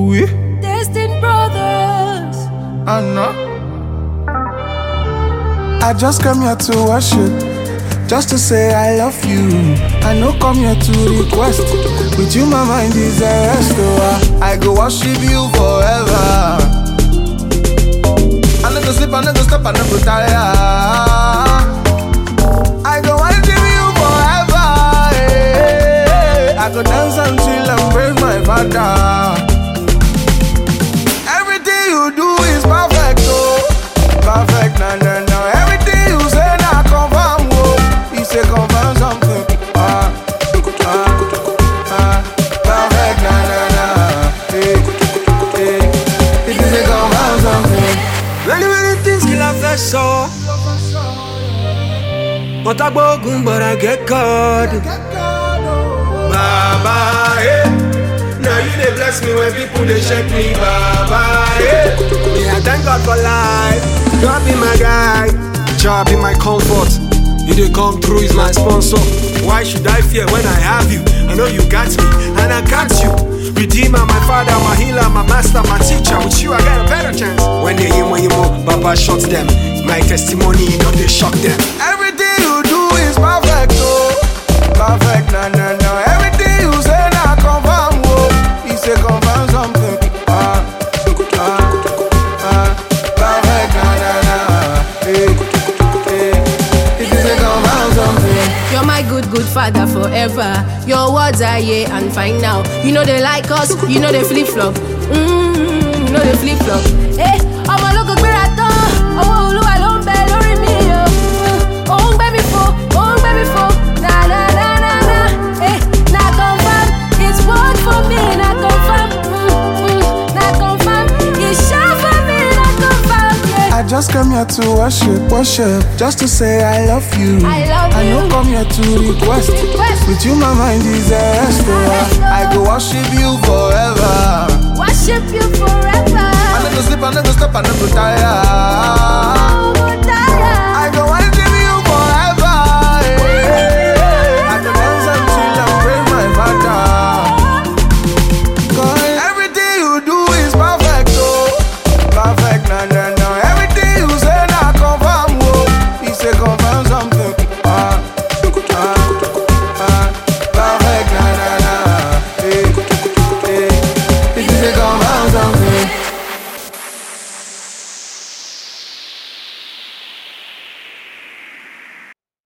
Oui, Destined Brothers. I know. I just come here to worship, just to say I love you. I no come here to request. With you, my mind is a rest. Oh, I I go worship you forever. I no go sleep, I no go stop, I no go tire. I go worship you forever. eh. I go dance until I praise my father. Everything you do is perfect, oh. Perfect, na na na. Everything you say, na confirm, oh. You say confirm something. Ah, ah, ah. Perfect, na na na. Hey, hey. If you say confirm something. Many, many things qu'il a fait ça. On t'a beaucoup, but I get caught. Baba, eh. Now you they bless me when people they check me, Baba, eh. Yeah, I thank God for life. God be my guy, Jah be my comfort. You they come through is my sponsor. Why should I fear when I have you? I know you got me, and I got you. Redeemer, my father, my healer, my master, my teacher. With you, I got a better chance. When they hear when you move, Baba shot them. My testimony, you know they shock them. Everything you do is perfect, oh. Perfect, na na na. Everything you say, na confirm, oh. You say confirm something. Ah, ah, ah. Perfect, na na na. Hey, hey. If you say confirm something. You're my good, good father forever. Your words are yeah and fine now. You know they like us, you know they flip flop. Mmm, you know they flip flop. Eh, ọmọ ológo gbéra tán, ọwọ́ olúwa ló ń bẹ lórí mi o. Ó ń gbé mi fò, ó ń gbé mi fò. Na na na na na, eh, na confirm. It's work for me, na confirm. Mm, mm, na confirm. It's sure for me, na confirm. Yeah. I just come here to worship, worship, just to say I love you. I love I you. no come here to request. Request. With you, my mind is a rest. oh. I go worship you forever. Worship you forever. I no go sleep, I no go stop, I no go tire.